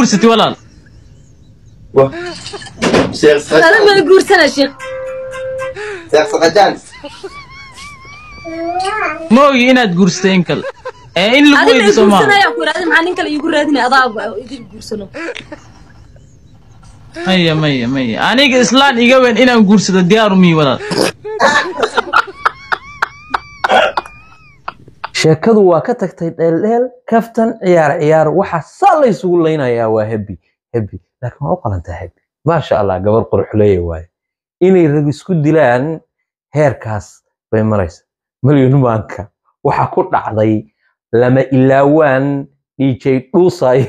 guursatay walaal sheekh Ada ma guursana sheekh. sheekh saqajaan ma ogi inaad guursatay in kale ee in lagu Ada ma weydiiso maaha guursanaya ku raadin maxaa nin kale iigu raadinaya adaa idin guursano. maya maya maya aniga islaan iga weyn inaan guursado diyaaru mii walaal sheekadu waa ka tagtay dheeldheel kaftan ciyaar ciyaar waxa saa la isugu laynayaa waa hebi hebi laakiin waa u qalantaa hebi maasha allah gabar qurxuleeye waaye inay rag isku dilaan heerkaas bay maraysa malyan maanka waxa ku dhacday lama ilaawaan dj dhuusay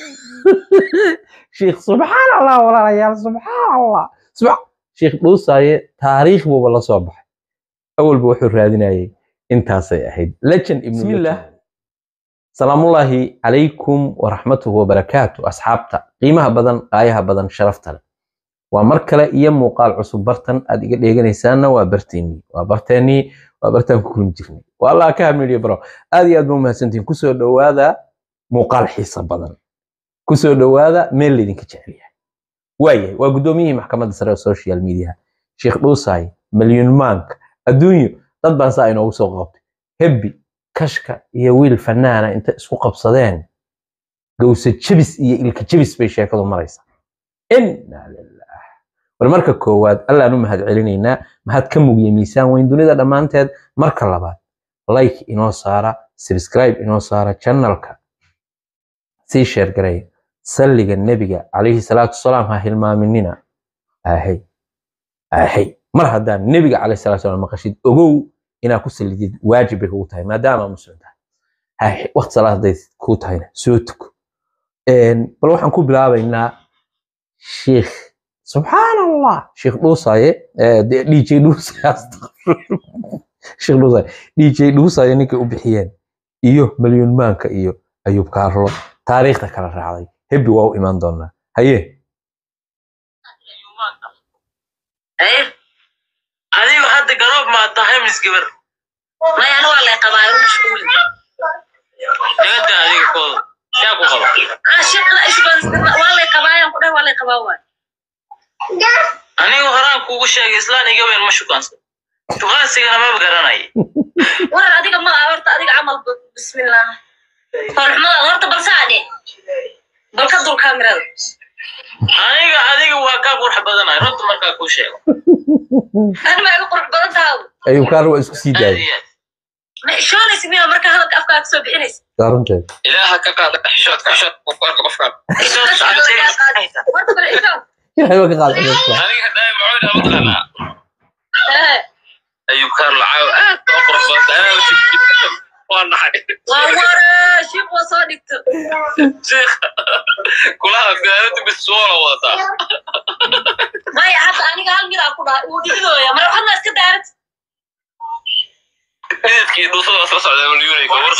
sheikh subxaan allah walaalayaal subxaan allah subxa- sheikh dhuusaye taariikh buuba la soo baxay awalba wuxuu raadinayay intaasay ahayd legend ibn bismillah salaamullaahi calaykum waraxmatuhu wabarakaatu asxaabta qiimaha badan qaayaha badan sharafta leh waa mar kale iyo muuqaal cusub bartan aad iga dheeganaysaanna waa barteennii waa barteennii waa bartaan ku kulmi jirnay waa allah ka hamiliyo baro aad iyo aad ba umahadsantihin kusoo dhowaada muuqaal xiisa badan kusoo dhowaada meel laydinka jecel yahay waayahay waa guddoomiyihii maxkamadda sare ee social media sheekh dhuusaay malyun maank adduunyo dad baan saa inoogu soo qabtay hebbi kashka iyo wiil fanaana inta isku qabsadeen gawsa jebis iyo ilka jebis bay sheekadu maraysaa inna lilah war marka koowaad allaan u mahad celinaynaa mahad ka mugiya miisaan weyn dunida dhammaanteed marka labaad like inoo saara subscribe inoo saara channelka sii sheer gareeya salliga nebiga calayhi salaatu wasalaam ha hilmaaminina ahay ahay mar haddaan nebiga calayhi salaatu wasalaam maqashid ogow inaad ku sallidid waajib bay kugu tahay maadaama muslim tahay hay waqti salaad hadday kuu tahayna soo tuko Een, bal waxaan ku bilaabaynaa sheikh subxaan allah sheikh dhuusaye eh, de- dj dhuusaye astaqfirullah. sheikh dhuusaye dj dhuusaye ninkay u bixiyeen iyo malyun maanka iyo ayub kaarlo taariikhda kala raacday hebbi waa u imaan doonaa haye adigu hadda garoob maa tahay mis gabar Maya anu waa lay qabaa igu mashquul. nigada adiga kooda yaa ku qaba Ah sheekh ishban waa lay qabaa ayaan ku dhahay waa lay qabaa waay. anigu horaan kuugu sheegay islaan iga weyn ma shukaansan shukaansigana maba garanay War adiga ma horta adiga camal bismillah. Farxmada horta bal saade. Bal ka dul kaamirada. aniga adiga waa kaa qurux badanahay runta markaa kuu sheego Ani ma igu qurux badan tahay. ayub kaarlo waa isku sii aad daayay iyo aad Ma ishoonaysa miya marka hadalka afkaaga soo bixinaysa. waa runteed ilaaha ka qaada xishoodka xishoodka qofka qofka Horta bal ishoon. ilaahay waa ka qaad cudurka aniga haddaa macuud ama taqaanaa Eh, ayub kaarlo caaw aad baa qurux badan aad waa naxay waa ware sheekh waa soo dhigto. sheekh kulaha gaarada bisoola wadataa Maya hadda aniga hal mid aan ku dhahay uu dhigidooya. Mar waxaad ma iska daarat. midadkii dhuusada waa sla socdaa milyuunay gobor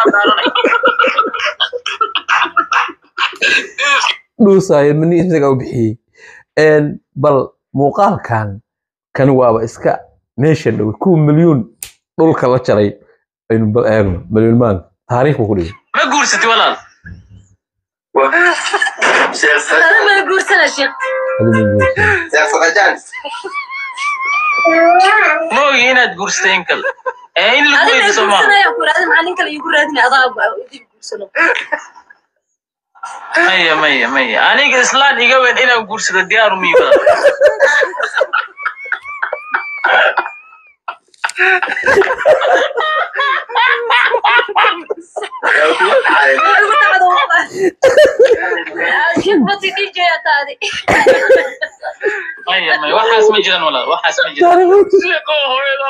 dhuusaayo mani isaga u bixiyey Een, bal muuqaalkan kani waaba iska meesha dhow kuwa milyuun dhulka la jaray aynu bal eegno milyuun maanka taariikh buu ku dhigay ma guursatay walaal sheekh Ada ma guursana sheekh. Adiga ma guursan. sheekh saqajaan ma ogi inaad guursatay in kale ee in lagu Ada ma weydiiso maaha guursanaya ku raadin maxaa nin kale iigu raadinaya adaa idin guursano. maya maya maya aniga islaan iga weyn inaan guursado diyaaru mii walaal Igu dhacdo wallahi. Sheekh ma sii DJ yaa taadi. maya maya waxaas ma jiraan walaal waxaas ma jiraan sheekho hooyada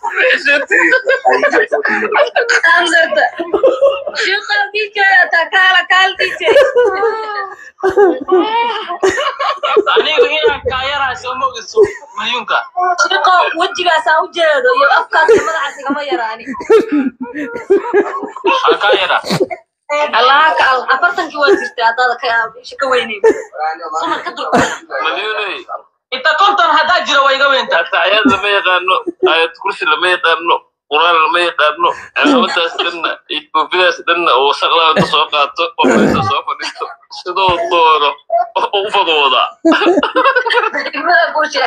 Amsarta. Sheekh DJ yaa taa kaala kaal DJ. anigu inaan kaayaraa soo mogayso malyuunka Sheekh wejigaas aan u jeedo iyo afkaas iyo madaxaas igama yaraani. aa kaayara allaha ka al afartankii waa jirtay haddaada ka ka weyneyn sumar ka dul milyuunay inta konton haddaa jiro waa iga weyntaa taayad lama yaqaano aayad kursi lama yaqaano quraan lama yaqaano cimaamadaas dhanna iyo koofidaas dhanna oo wasaqdaa inta soo qaato oo meesha soo fadhiisto sidoo doono u fadwooda degmada guusha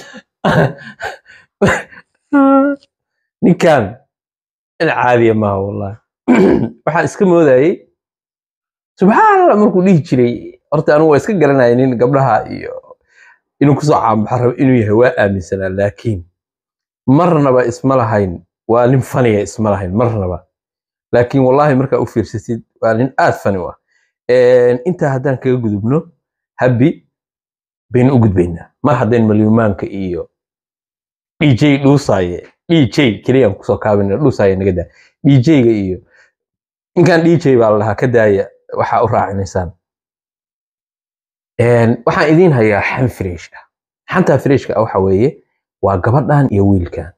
ninkan in caadiya maaha wallahi waxaan iska moodayay subxaan allah markuu dhihi jiray horta anigu waa iska garanaya nin gabdhaha iyo inuu kusoo caanbaxa rabo inuu yahay waa aaminsanaa laakiin marnaba isma lahayn waa nin faniya isma lahayn marnaba laakiin wallahi markaa u fiirsatid waa nin aad fani u ah intaa haddaan kaga gudubno habbi baynu u gudbaynaa mar haddayn malyumaanka iyo dj dhuusaaye dj keliyaan kusoo kaabina dhuusaaye naga daa dj-ga iyo ninkan dj baa la dhahaa ka daaya waxaa u raacinaysaan waxaan idiin hayaa xan fresh ah xantaa freshka ah waxa weeye waa gabadhan iyo wiilkan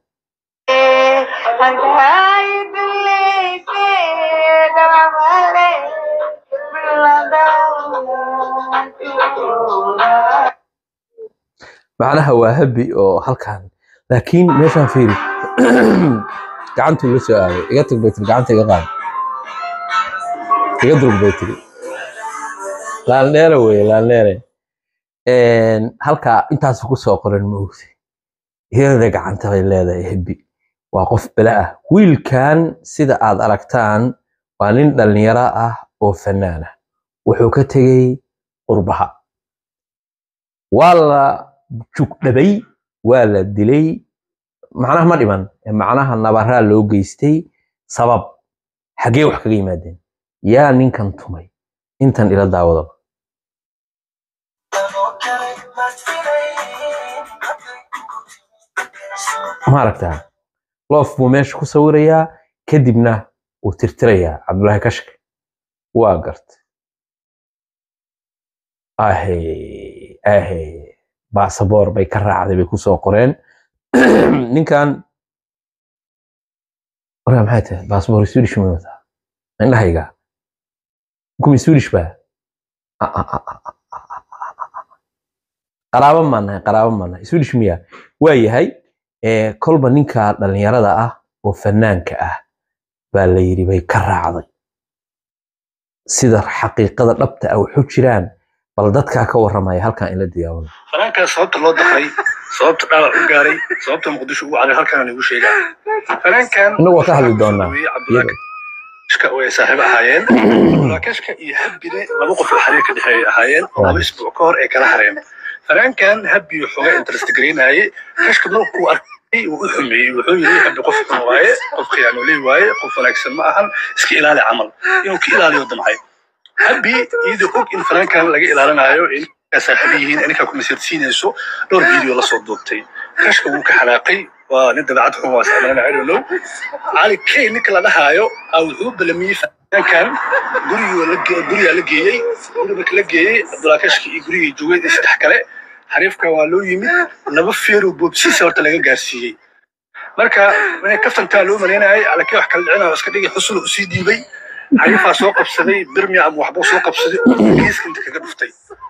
macnaha waa habi oo halkan laakiin meeshaan fiiri gacantuu la soo aaday iga tag bay tiri gacanta iga qaad iga durug bay tiri laaldheere weye laaldheere halkaa intaas ku soo qoran ma ogti iyada gacanta bay leedahay habi waa qof bala ah wiilkan sida aad aragtaan waa nin dhallinyaro ah oo fanaan ah wuxuu ka tegey qurbaha waa la jugdhabay waa la dilay macnaha ma dhiman macnaha nabaraa loo geystay sabab xaggee wax kaga yimaadeen yaa ninkan tumay intan ila daawadaba ma aragtaa loof buu meesha ku sawirayaa kadibna wuu tirtirayaa cabdullaahi kashke waa garta ahe ahe baasaboor bay ka raacday bay kusoo qoreen ninkan warkaa maxay tahay baasaboor swedish ma wataa indhahayga kuma swedish baa qaraabo maan nahay qaraabo maan nahay swedish miya waa yahay kolba ninka dhallinyarada ah oo fanaanka ah baa la yidhi bay ka raacday sida xaqiiqada dhabta ah waxu jiraan bal dadkaa ka warramaya halkan ila diyaawada fanaankaas sababta loo daqay sababta dhaawac u gaaray sababta muqdisho ugu caday halkaan igu sheegaa fanaankan Innagu waa ka hadli doonaa. cabdulaakashka way saaxiibo ahaayeen cabdulaakashka iyo habbine laba qof oo xiriir ka dhexeeyay ahaayeen laba isbuuc ka hor ay kala hareen fanaankan habbi xoogaa interest gareynaayay kashka markuu arkay wuu u xumeeyey wuxuu yidhi habbi qof xun waaye qof khiyaanoley waaye qof wanaagsan ma ahan iska ilaali camal inuu ka ilaaliyo damcay habbi iyadoo og in fanaankan laga ilaalinayo in saaxiib yihiin ninkaa ku masirsiinayso dhowr video la soo duubtay kashka wuu ka xanaaqay waa nin dabeecad xun waa saameynana I don't know cali kay ninka la dhahaayo aa wuxuu balamiyey fanaankan gurigii la ge- gurigaa la geeyey guri marka la geeyey abdulaakashki iyo gurigii joogay iyo saddex kale xariifka waa loo yimid laba feero boobsiisa horta laga gaarsiiyey marka inay kaftantaa loo maleynayay alakee wax kala dhicina oo iska dhigi xusul usii dhiibay xariifaa soo qabsaday birmia ama waxbuu soo qabsaday oo geeska inta kaga dhuftay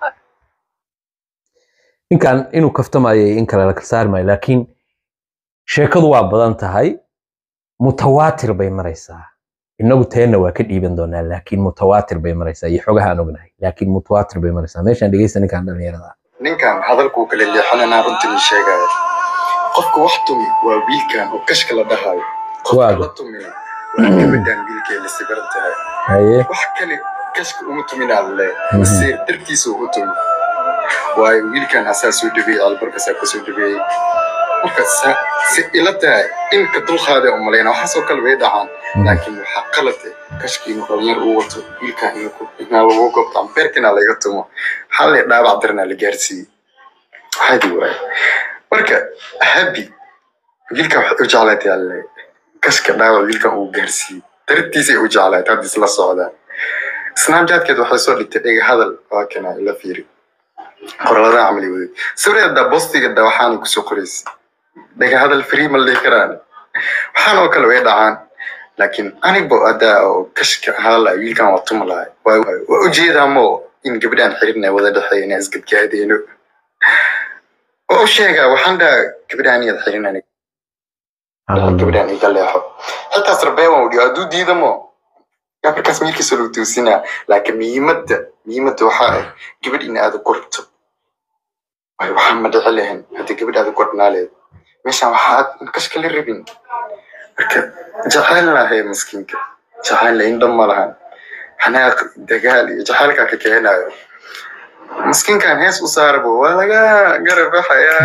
ninkan inuu kaftamayay in kale la kala saari maayo laakiin sheekadu waa badan tahay mutawaatir bay maraysaa inagu teenna waa ka dhiiban doonaa laakiin mutawaatir bay maraysaa iyo xogaha aan ognahay laakiin mutawaatir bay maraysaa meeshaan dhegeysta ninkan dhallinyarada ah ninkan hadalkuu kala leexananaa runtii sheegaya qofka wax tumi waa wiilkan oo kashka la dhahayo qofka Waaga. la tumina waa gabadhan wiilkee la sibaran tahay haye wax kale kashka uma tuminaa le Mhm. mase dartiisa u tumi waayo wiilkan asaa soo dhabeeyey albarkasaa ka soo dhabeeyey marka sa- si ila tahay inka dulqaada umalayna waxaasoo kale way dhacaan laakiin waxaa qalad ah kashka inuu dhalinyar uu wato wiilkan inuu ku- inaa lagu gobto ama beerkina laga tumo xalay dhaabac darnaa la gaarsiiyey hadi waaye marka habi wiilkan waxay u jeclaatay alle kashka dhaawac wiilkan uu gaarsiiyey dartiisay u jeclaatay hadda isla socdaan snapchatkeed waxay soo dhigtay dhega hadal waa kana ila fiiri qoraladaa camali waday sawirada bostigeeda waxaana kusoo qoraysa dhega hadal free ma la dhihi karaan waxaan oo kale way dhacaan laakiin anigba adaa oo kashka hadal ah wiilkan waa tuma lahay waa waa ujeedaa mo in gabdhaan xiriirna wada dhexeeya inaan isgadgaadeeno waa u sheegaa waxaan dhahaa gabdhaan iyad xirinani gabdhaan iga leexo xitaa sarbeeban udhiyo hadduu diidamo yaa markaas meelkiisa lagu toosinaa laakiin muhiimadda muhiimadda waxaa ah gabadh in aad korto waayo waxaa ma dhici lahayn haddii gabadh aad kornaa leed meeshaan waxaad kashka la rabin marka jacaylna hay miskiinka jacaylna indho ma lahan xanaaq dagaal iyo jacaylkaa ka keenayo miskiinkan hees u saarabo waa laga garabaxayaa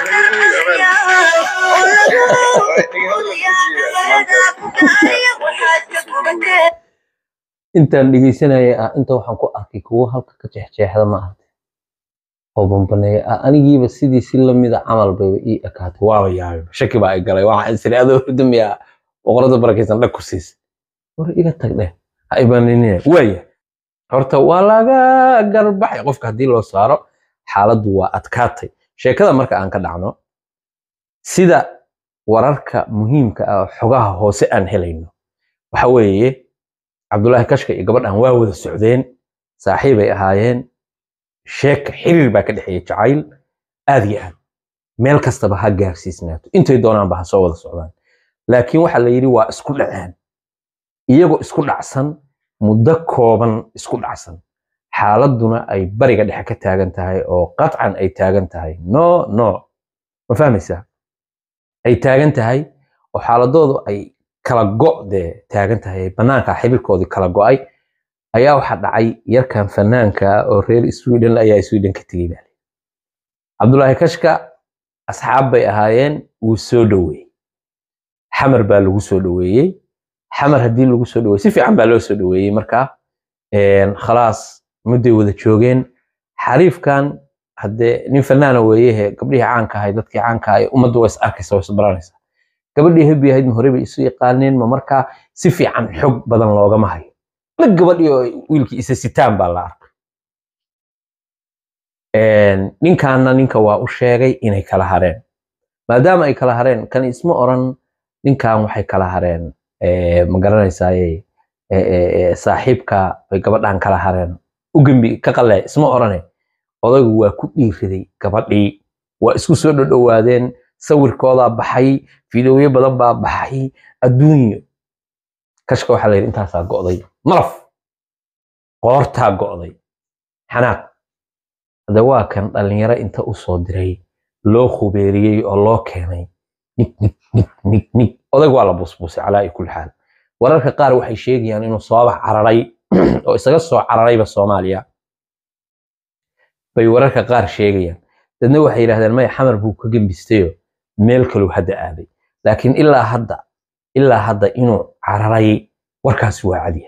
intaan dhegeysanaya ah inta waxaan ku arkay kuwo halka ka jeexjeexda ma aragtay oo bambaneeya ah anigiiba sidii si lamida camal bayba ii ekaatay waaba yaabay shaki baa i galay waxaan isiri adoo hurdamaya boqorada barakaysan dhag ku siisa war iga tag dheh ha ibaninine waaya horta waa laga garbaxay qofka haddii loo saaro xaaladdu waa adkaatay sheekada marka aan ka dhacno sida wararka muhiimka ah oo xogaha hoose aan helayno waxa weeye cabdulaahi kashka iyo gabadhan waa wada socdeen saaxiibay ahaayeen sheeka xiriir baa ka dhexeeya jacayl aad iyo aad meel kastaba ha gaarsiisnaato intay doonaanba ha soo wada socdaan laakiin waxa la yidhi waa isku dhaceen iyagoo isku dhacsan muddo kooban isku dhacsan xaaladduna ay bariga dhexe ka taagan tahay oo qatcan ay taagan tahay no no ma fahmaysaa ay taagan tahay oo xaaladoodu ay kala go' dee taagan tahay bannaanka xiriirkoodii kala go'ay ayaa waxaa dhacay yarkan fanaanka oo reer sweden ayaa sweden ka tegey baa cabdulaahi kashka asxaab bay ahaayeen wuu soo dhoweeyey xamar baa lagu soo dhoweeyey xamar haddii lagu soo dhoweeyey si fiican baa loo soo dhoweeyey markaa khalaas mudday wada joogeen xariifkan haddee nin fanaana weeyehe gabdhihii caanka ahay dadkii caanka ahay ummaddu waa is arkaysa waa is baranaysa gabadhii hebi ahayd ma hore bay isu yaqaaneen ma markaa si fiican xog badan loogama hayo la gabadhii oo wiilkii isa sitaan baa la arkay ninkaana ninka waa u sheegay inay kala hareen maadaama ay kala hareen kan isma oran ninkan waxay kala hareen ma garanaysaaye saaxiibka bay gabadhan kala hareen u gembi ka qalee isma orane odaygu waa ku dhiiriday gabadhii waa isku soo dhodhowaadeen sawirkoodaa baxay fiidowyo badan baa baxay adduunyo kashka waxaa la yidhi intaasaa go'day malaf qoortaa go'day xanaaq hadde waa kan dhallinyaro inta u soo diray loo khubeeriyey oo loo keenay nig nig nig nig nig odayg waa la busbusay calaa i kulli xaal wararka qaar waxay sheegayaan inuu sooba cararay oo isaga soo cararayba soomaaliya bay wararka qaar sheegayaan dadna waxay yidhahdeen maya xamar buu ka gembistayo meel kaluu hadda aaday laakiin ilaa hadda ilaa hadda inuu cararay warkaasi waa cadiya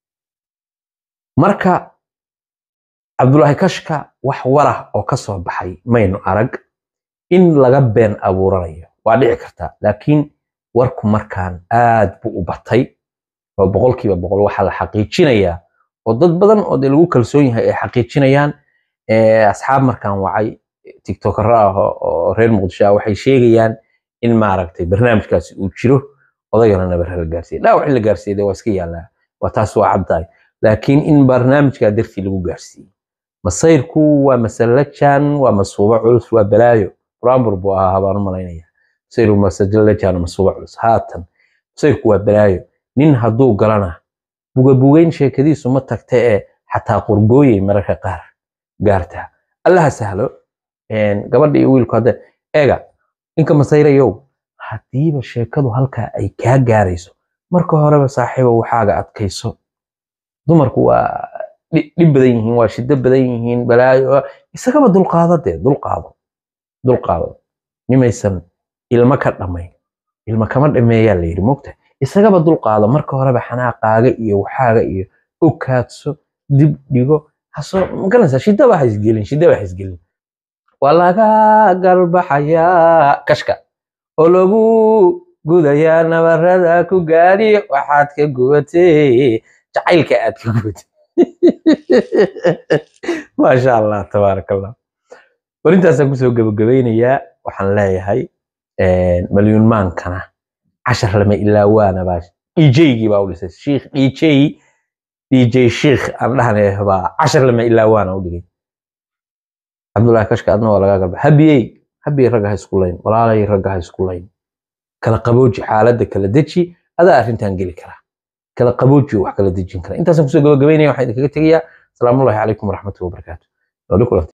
marka cabdulaahi kashka wax warah oo ka soo baxay maynu arag in laga been abuuranayo waa dhici kartaa laakiin warku markaan aad buu u batay oo boqolkiiba boqol waxaa la xaqiijinayaa oo dad badan oo dee lagu kalsoon yahay ay xaqiijinayaan asxaab markaan wacay tiktokero ah oo reer muqdisho ah waxay sheegayaan in maaragtay barnaamijkaasi uu jiro odagana nabar la gaarsiiyey dhaawac in la gaarsiiyey waa iska yaallaa waa taas waa caddahay laakiin in barnaamijkaa dartii lagu gaarsiiyey masayrku waa masalajan waa masuubo culus waa balaayo buraanbur buu ahaa habaan u malaynaya masayru masalajan masuubo culus haatan masayrku waa balaayo nin hadduu galana bugabugeyn sheekadiisu ma tagta ee xataa qurgooyey mararka qaar gaartaa allaha sahlo gabadha iyo wiilku hadda eega ninka masayrayow haddiiba sheekadu halkaa ay kaa gaarayso marka horeba saaxiiba waxaaga adkayso dumarku waa dhib badan yihiin waa shiddo badan yihiin balaayo isagaba dulqaado dee dulqaado dulqaado nimaysan ilmo ka dhamayn ilmo kama dhameeyaa la yidhi mogta isagaba dulqaado marka horeba xanaaqaaga iyo waxaaga iyo okaadso dib dhigo hasoo magaranaysaa shidaba ha isgelin shidaba ha isgelin waa laga galbaxayaa kashka oo lagu gudayaa nabarada ku gaadhi waxaad ka gubatay jacaylka aad ka gubatay maasha allah tabaaraka allah warintaasaan kusoo gabagabaynayaa waxaan leeyahay malyuun maankana cashar lama ilaa waana baa djgii baa u dhisay shiikh dj dj shiikh aan dhahnay baa cashar lama ilaa waana u dhigay cabdullahi kashka adna waa laga galba habiyey habiyey ragga ha isku layn walaalay ragga ha isku layn kala qabooji xaaladda kala deji adaa arrintan geli karaa kala qaboojiyo wax kala dejin kara intaasaan kusoo gabagabaynaya waxaan idinkaga tegayaa asalaamu allahi calaykum waraxmatullahi wabarakaatu